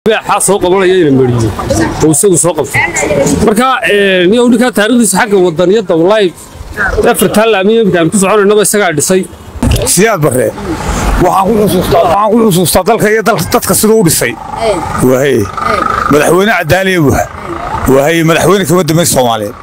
xaa soo qabanaya ina mariyo oo isagu soo qabto marka niyow ninkaa taariikhdiisa xagga wadaniyadda wallaahi afartaa laamiya imika aan ku soconaynaba isagaa dhisay siyaad barre waxaan ku xusuustaa waxaan ku xusuustaa dalka iyo dal- dadka siduu u dhisay waaye madaxweyne cadaaliya buha waaye madaxweyne kama dambeyn soomaaliyeed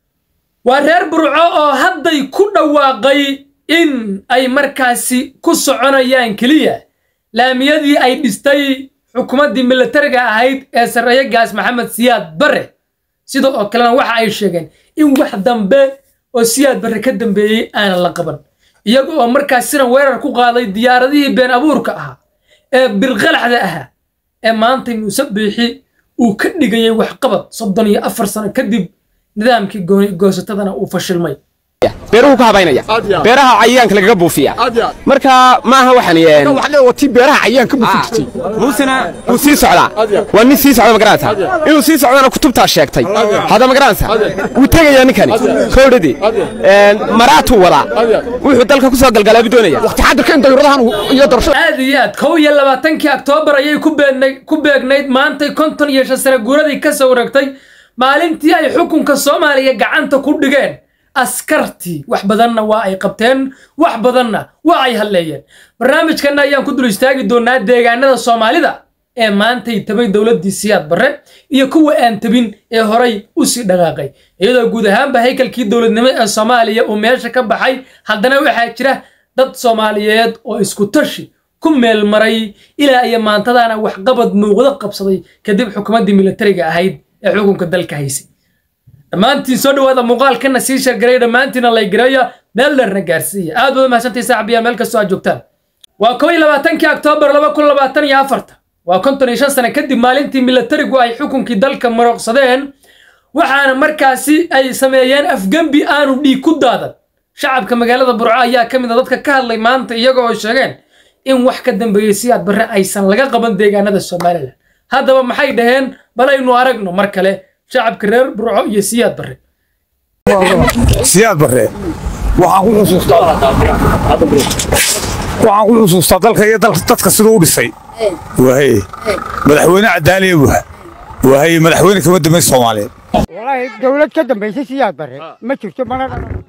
waa reer burco oo hadday ku dhawaaqay in ay markaasi ku soconayaan keliya laamiyadii ay dhistay xukuumaddii militariga ahayd ee sarreeye gaas maxamed siyaad barre sida oo kalena waxa ay sheegeen in wax dambe oo siyaad barre ka dambeeyey aanan la qaban iyaga oo markaasina weerar ku qaaday diyaaradihii been abuurka ahaa ee birqalaxda ahaa ee maanta muuse biixi uu ka dhigayay waxqabad soddon iyo afar sano kadib nidaamkii gooni goosatadana uu fashilmay beeruhu ka habaynaya beeraha cayayaanka lagaga buufiya marka maaha waxaan yeen wati beeraha cayaanka buufin muusena wuu sii socdaa waa nin sii socda magaranaysa inuu sii socdana kutubtaa sheegtay hadda magaranaysa wuu tegayaa ninkani kowdhadii maraatuu wadaa wuxuu dalka ku soo galgalaabu doonaya taxadirka in dayuradahan iyo doorashada aad iyo aad kow iyo labaatankii oktoobar ayay ku beednay- ku beegnayd maantay konton iyo shan sano guuradii ka soo wareegtay maalintii ay xukunka soomaaliya gacanta ku dhigeen askartii wax badanna waa ay qabteen wax badanna waa ay halleeyeen barnaamijkanna ayaan ku dul istaagi doonaa deegaanada soomaalida ee maantay tabay dowladdii siyaad barre iyo kuwa aan tabin ee horay u sii dhaqaaqay iyadoo guud ahaanba haykalkii dowladnimo ee soomaaliya uu meesha ka baxay haddana waxaa jira dad soomaaliyeed oo isku tashi ku meel maray ilaa iyo maantadaana waxqabad muuqdo qabsaday kadib xukuumaddii militariga ahayd ee xukunka dalka haysay dhammaantiin soo dhawaada muuqaalkana sii shargaray dhammaantiina laygareeya meel dheerna gaarsiiya aad baad mahadsantahay saaxiibayaal meel kastoo aad joogtaan waa kow iyo labaatankii oktoobar laba kun labaatan iyo afarta waa konton iyo shan sano kadib maalintii militarigu ay xukunkii dalka marooqsadeen waxaana markaasi ay sameeyeen afgembi aanu dhiig ku daadan shacabka magaalada burco ayaa ka mid a dadka ka hadlay maanta iyaga oo sheegeen in wax ka dambeeyey siyaad barre aysan laga qaban deegaanada somalilan haddaba maxay dhaheen balaynu aragno mar kale shacabka reer burco iyo siyaad barre siyaad barre waxaan ku xusuustaa waxaan ku xusuustaa dalka iyo dal- dadka siduu u dhisay waaye madaxweyne cadaaliya buha waaye madaxweyne kama dambeyn soomaaliyeed walaahi dowlad ka dambaysay siyaad bare ma jirto mana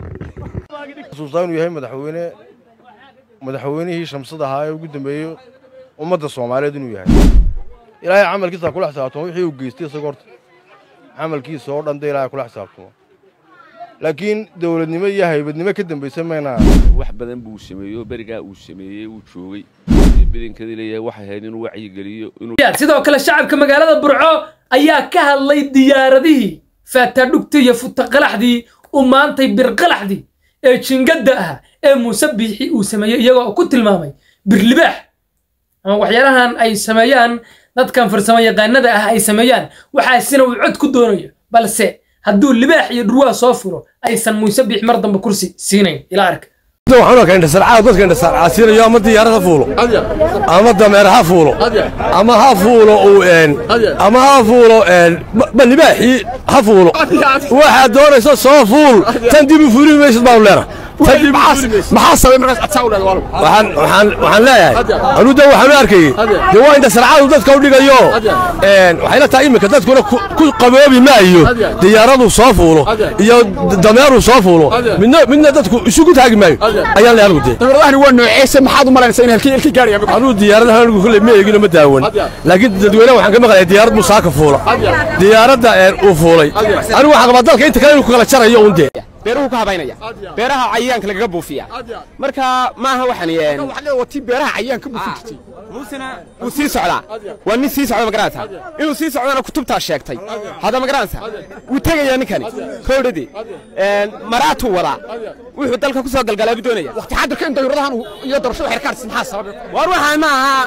xusuustaa inuu yahay madaxweyne madaxweynihii shamsada ahaa ee ugu dambeeyey ummadda soomaaliyeed inuu yahay ilaahay camalkiisa ha kula xisaabtamo wixii uu geystay isaga horta camalkiisa oo dhan de ilaahay kula xisaabtamo laakiin dowladnimo iyo haybadnimo ka dambaysa maynaa wax badan buu sameeyo berigaa uu sameeyey uu joogay badankadii leeyahay waxay ahayd inuu wacyigeliyo inuu sidoo kale shacabka magaalada burco ayaa ka hadlay diyaaradihii faataadhugtii iyo futaqalaxdii u maantay birqalaxdii ee jingadda ah ee muuse biixi uu sameeyey iyagoo ku tilmaamay birlibaax ama waxyaalahan ay sameeyaan dadkan farsamo yaqaanada ah ay sameeyaan waxaasina uu cod ku doonayo balse hadduu libaax iyo dhurwaa soo furo aysan muuse biix mar dambe kursi siinayn ila arka waxaan arkaa indhasarcaad dadka indhasarcaadsiinayo ama diyaarad ha fuulo ama dameer ha fuulo ama ha fuulo uu een ama ha fuulo een ba libaaxii ha fuulo waxaad doonaysa soo fuul tan dib u fuuli maysid baanu leenahay tan dib maxaa sabay markaas adsaa u leedahay walaal waxaan waxaan waxaan leeyahay anuu da waxaan u arkayey dee waa indhasarcaadu dadka u dhigayo een waxay la tahay iminka dadkuna ku ku qaboobi maayo diyaaradu soo fuulo iyo dameeru soo fuulo midna midna dadku isugu taagi maayo ayaan leeyahay anigu dee dowladahani waa nooceese maxaad u malaynaysaa in halkii halkii gaarayaan anuu diyaaradaha anigu kulley ma eegino ma daawan laakiin dadweynaha waxaan ka maqlayaa diyaarad buu saaka fuula diyaaradda een uu fuulay anigu waxaan qabaa dalka inta kale inuu ku kala jarayo un dee beeruhu ka habaynaya beeraha cayayaanka lagaga buufiya marka maaha waxaan yeen wati beeraha cayaanka buufin muusena wuu sii socdaa waa nin sii socda magaranaysa inuu sii socdana kutubtaa sheegtay hadda magaranaysa wuu tegayaa ninkani kowdhadii maraatuu wadaa wuxuu dalka ku soo galgalaabu doonaya taxadirka in dayuradahan iyo doorashada xerkaartis maxaa sababay war waxaan ma aha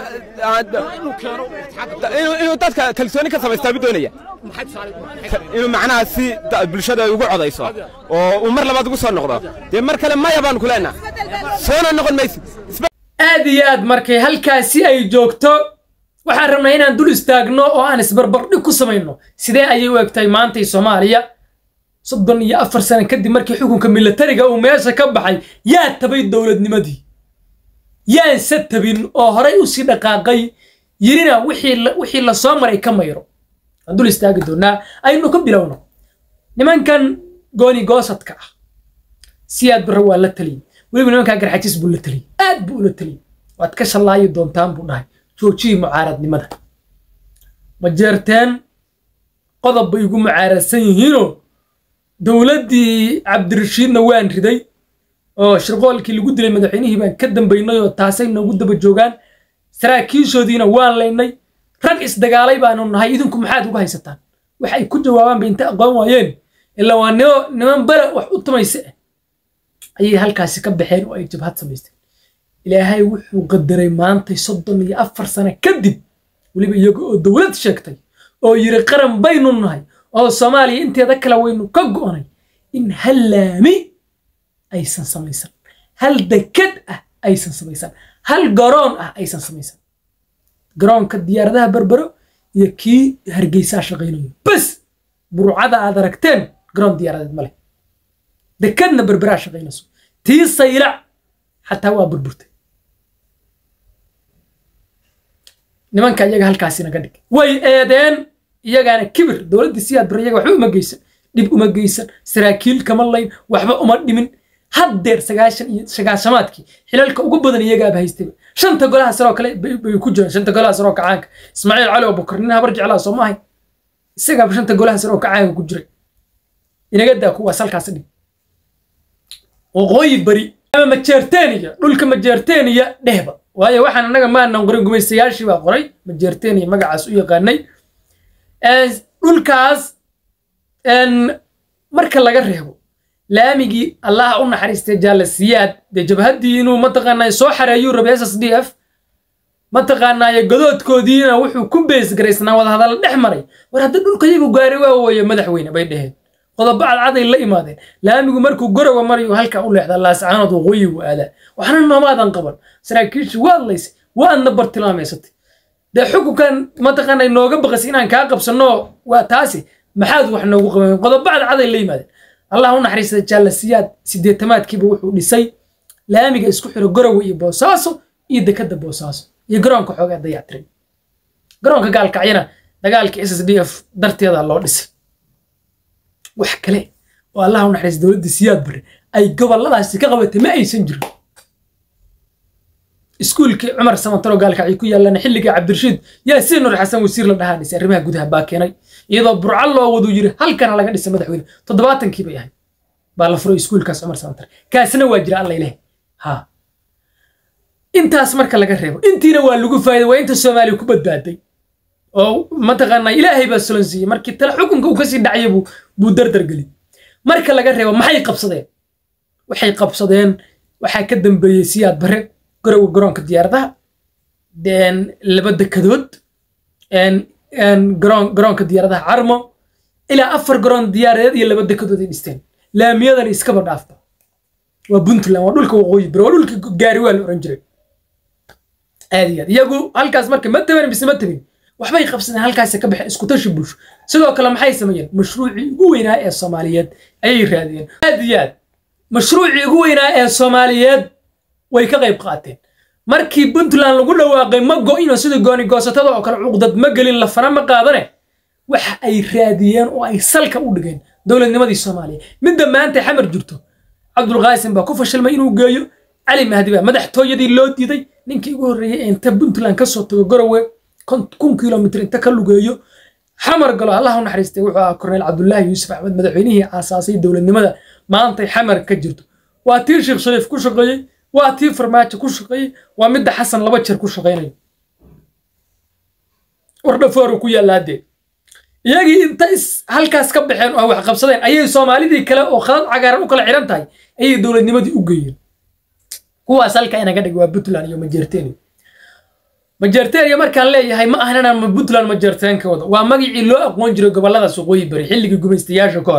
inuu inuu dadka kalsooni ka samaystaabuu doonaya inuu macnaha si da- bulshada ay ugu codayso oo uu mar labaad ugu soo noqdo dee mar kale maya baanu ku leenaha soona noqon maysid aad iyo aad markay halkaasi ay joogto waxaan rabnaa inaan dul istaagno oo aan isbarbardhig ku samayno sidee ayay u egtahay maantay soomaaliya soddon iyo afar sano kadib markii xukunka militariga uu meesha ka baxay yaa tabay dowladnimadii yaanse tabin oo horay usii dhaqaaqay yirina wixii la- wixii la soo maray ka mayro waan dul istaagi doonaa aynu ka bilowno nimankan gooni goosadka ah siyaad barre waa la taliyey weliba nimankaa garxajis buu la taliyey aad buu ula taliyey waad ka shallaayi doontaan buu dhahay joojiyii mucaaradnimada ma jeerteen qodob bay igu mucaaradsan yihiinoo dowladdii cabdirashiidna waan riday oo shirqoolkii lagu dilay madaxweynihii baan ka dambaynay oo taasay noogu daba joogaan saraakiishoodiina waan laynay rag isdagaalay baanu nahay idinku maxaad uga haysataan wax ay ku jawaabaan bay inta aqoon waayeen ilaa waa nimo niman bare wax u tumayse ah ayay halkaasi ka baxeen oo ay jabhad samaysteen ilaahay wuxuu qadaray maantay soddon iyo afar sano kadib weliba iyaga oo dowlad sheegtay oo yiri qaran baynu nahay oo soomaaliya inteeda kale waynu ka go'nay in hal laami aysan samaysan hal deked ah aysan samaysan hal garoon ah aysan samaysan garoonka diyaaradaha berbero iyo kii hargeysaa shaqaynayo bas burcada aad aragteen garoon diyaaradeed ma leh dekedna berberaa shaqaynayso tii saylac xataa waa burburtay nimanka iyaga halkaasi naga dhig way eedeen iyagaana kibir dowladdii siyaad bare iyaga waxba uma geysan dhib uma geysan saraakiil kama layn waxba uma dhimin haddeer sagaashan iyo sagaashamaadkii xilalka ugu badan iyagaaba haystayba shanta golaha saroo kale bay bay ku jiraan shanta golaha saroo kacaanka ismaaciil cali oo bukar nin habar jeclaa soo maahay isagaaba shanta golaha saroo kacaanka ku jiray inaga daa kuwaas halkaas dhig waqooyi bari ama majeerteeniya dhulka majeerteeniya dhehba waayo waxaan annaga maanan qorin gumaystayaashii baa qoray majeerteeniya magacaas u yaqaanay Ee, dhulkaas een, marka laga reebo laamigii allaha u naxariistay jaale siyaad dee jabhaddii inuu mataqaanaa soo xareeyuu rabay s s d f mataqaanaaye godoodkoodiina wuxuu ku beesgaraysnaa wadahadal dhex maray war hadda dhulka iyagu gaari waa wooye madaxweyne bay dheheen qodobo cadcaday la imaadeen laamigu markuu gorowa marayu halkaa u leexdaa laascaanood waqooyigu aadaa waxna noomaadan qaban saraakiishii waad laysay waadna bartilmaameysatay dee xukunkan mataqaanay nooga baqasay inaan kaa qabsanno waa taasi maxaad wax noogu qaban qodobo cadcaday la yimaadeen allah u naxariistay jaalasiyaad sideetamaadkiiba wuxuu dhisay laamiga isku xiro gorowe iyo boosaaso iyo dekada boosaaso iyo garoonka xoogaa dayactiray garoonka gaalkacyana dagaalkii s s d f darteeda loo dhisay wax kale oo allah u naxariistay dowladda siyaad bare ay goboladaasi ka qabatay ma aysan jirin iskuulkii cumar samantaro gaalkacyo ku yaalana xilligii cabdirashiid yaa si nur xasan wasiir la dhahaa dhisay arrimaha gudaha baa keenay iyadoo burco loo wadu yiri halkana laga dhisay madaxweyne toddobaatankii bay ahayd baa la furay iskuulkaas cumar samantar kaasina waa jira alla ilaahay ha intaas marka laga reebo intiina waa lagu faa'iiday waa inta soomaaliya ku badbaaday oo mataqaanaa ilaahay baa sulan siiyey markii tale xukunka uu kasii dhacay buu buu dardar geliyey marka laga reebo maxay qabsadeen waxay qabsadeen waxaa ka dambeeyey siyaad bare garowa garoonka diyaaradaha een, laba dekadood een, een, garoon garoonka diyaaradaha carmo ilaa afar garoon diyaaradeed iyo laba dekadood ay dhisteen laamiyadan iskaba dhaafba waa puntland waa dhulka waqooyi bari waa dhulka gaari waa la oran jiray aad iyo aad iyagu halkaas marka ma taban mise ma tabin waxbay qabsadeen halkaasi ka baxeen isku tashi bulsho sidoo kale maxay sameeyeen mashruucii ugu weynaa ee soomaaliyeed ayay raadiyeen aad iyo aad mashruucii ugu weynaa ee soomaaliyeed way ka qayb qaateen markii puntland lagu dhawaaqay ma go'ino sida gooni goosatada oo kale cuqdad ma gelin lafana ma qaadane waxa ay raadiyeen oo ay salka u dhigeen dowladnimadii soomaaliya midda maanta xamar jirto cabdulqaasim baa ku fashilmay inuu geeyo cali mahdi baa madaxtooyadii loo diiday ninkii ugu horreeyey ee inta puntland kasoo tago garowe kon- kun kilomitr inta ka lugeeyo xamar galo allah u naxariistay wuxuu ahaa korneyl cabdulaahi yuusuf axmed madaxweynihii aasaasay dowladnimada maantay xamar ka jirto waa tii sheekh shariif ku shaqeeyey waa tii farmaajo ku shaqeeyey waa midda xasan laba jeer ku shaqeynayo wardhafooru ku yaalaadee iyagii inta is halkaas ka baxeen oo wax qabsadeen ayay soomaalidii kale oo khadad cagaaran u kala xiran tahay ayay dowladnimadii u geeyeen kuwaas halka inaga dhig waa puntland iyo majeerteeni majeerteeniya markaan leeyahay ma ahan inaan puntland majeerteen ka wado waa magacii loo aqoon jiray goboladaas waqooyi bari xilligii gumaystayaasha ka hor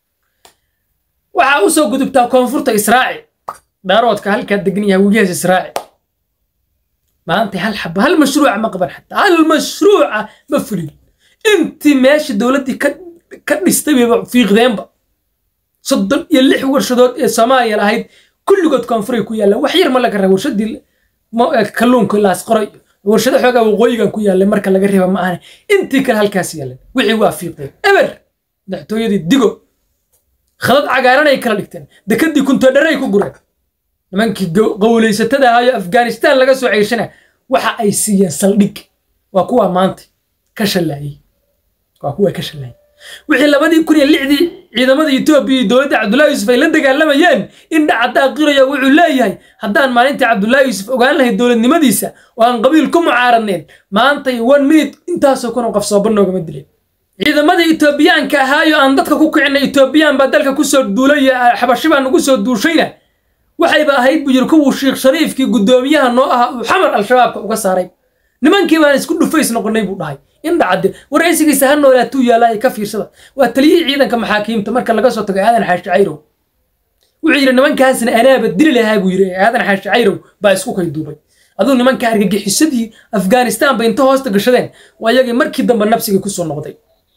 waxaa usoo gudubtaa koonfurta israaci daaroodka halkaa degan yahay wegihaas israaci maanta hal xaba hal mashruuca ma qaban xataa hal mashruuca ma fulin intii meesha dowladdii ka ka dhistay bayba fiiqdeenba soddon iyo lix warshadood ee soomaaliya lahayd kulligood koonfuray ku yaallaan wax yar ma laga raba warshadii mo- eh, kalluunka laas qoray warshado xoogaa waqooyigan ku yaallay marka laga reeba ma ahane intii kale halkaas yaalleen wixii waa fiiqdeen eber madaxtooyadii digo khadad cagaaran ay kala dhigteen dekadii kuntoodharay ku gureen nimankii qowlaysatada ahaayo afghanistan laga soo ceyshana waxa ay siiyeen saldhig waa kuwa maanta ka shallaayey waa kuwa ka shallaayey wixii labadii kun iyo lixdii ciidamada etoobiya iyo dowladda cabdullaahi yuusuf ay la dagaalamayeen in dhacadda aqiraya wuxuu leeyahay haddaan maalintii cabdullaahi yuusuf ogaan lahay dowladnimadiisa oo aan qabiil ku mucaaradneen maantay one minute intaasoo kun oo qof sooba noogama dileen ciidamada etoobiyaanka ahaayo aan dadka ku kicinay etoobiyaan baa dalka kusoo duulay xabashi baa nagu soo duushayna waxayba ahayd buu yiri kuwuu sheekh shariifkii guddoomiyaha noo ahaa uu xamar al-shabaabka uga saaray nimankii baan isku dhufays noqonay buu dhahay in dhacde waraysigiisa ha noolaatuu yaallaa ay ka fiirsada waa taliyihii ciidanka maxaakiimta marka laga soo tago aadan xaashi cayrow wuxuu yidhi nimankaasna anaaba dili lahaa buu yidhi aadan xaashi cayrow baa isku kay duubay aduu nimanka argagixisadii afghanistan bay inta hoosta gashadeen waa iyagii markii dambe nabsigii kusoo noqday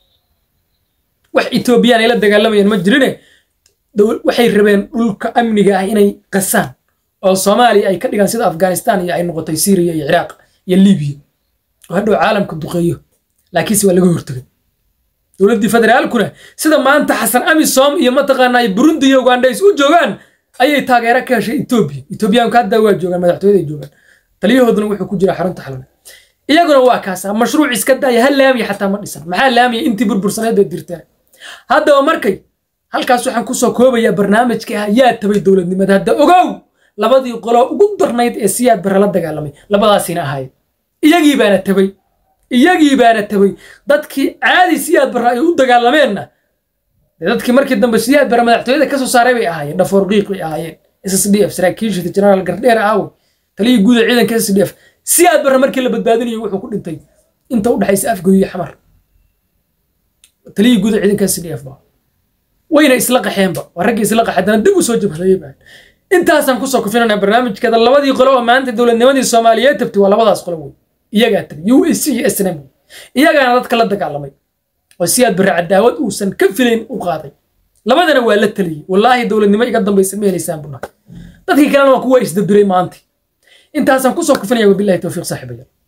wax etoobiyaan ay la dagaalamayaan ma jirine waxay rabeen dhulka amniga ah inay qasaan oo soomaaliya ay ka dhigaan sida afghanistan iyo ay noqotay syriya iyo ciraaq iyo libiya oo hadhow caalamka duqeeyo laakiinse waa laga hortagay dowladdii federaalkuna sida maanta xasan amisom iyo mataqaanaa burundi iyo uganda is u joogaan ayay taageero ka heshay etoobiya etoobiyaanku hadda waa joogaan madaxtooyaday joogaan taliyahooduna wuxuu ku jiraa xarunta xalana iyaguna waa kaasa mashruuc iska daaya ha laamiya xataa ma dhisan maxaa laamiya intii burbursaneed bay dirteen haddaba markay halkaas waxaan kusoo koobayaa barnaamijka ah yaa tabay dowladnimada hadda ogow labadii qolo ugu darnayd ee siyaad barre la dagaalamay labadaasina ahaayeen iyagii baana tabay iyagii baana tabay dadkii caadi siyaad barre ay u dagaalameenna dee dadkii markii dambe siyaad barre madaxtooyada kasoo saaray bay ahaayeen dhafoor qiiq bay ahaayeen s s d f saraakiishita jenaraal gardheer aawe taliyii guuda ciidanka s d f siyaad barre markii la badbaadinayo wuxuu ku dhintay inta u dhexaysa afgoy iyo xamar taliyii guuda ciidanka s d f ba wayna isla qaxeenba waa raggii isla qaxay haddana dib u soo jabhadayay baa intaasaan kusoo kufinana barnaamijkeeda labadii qolo oo maanta dowladnimadii soomaaliyeed tabtay waa labadaas qolo wey iyagaa tabay u s c iyo s n m iyagaana dadka la dagaalamay oo siyaad barre cadaawad uusan ka filayn u qaaday labadana waa la taliyey wallaahi dowladnimo iga dambaysa ma helaysaan buna dadkii kalena waa kuwa isdabiray maanta intaasaan kusoo kufinaya wabilahi towfiiq saaxiibayaal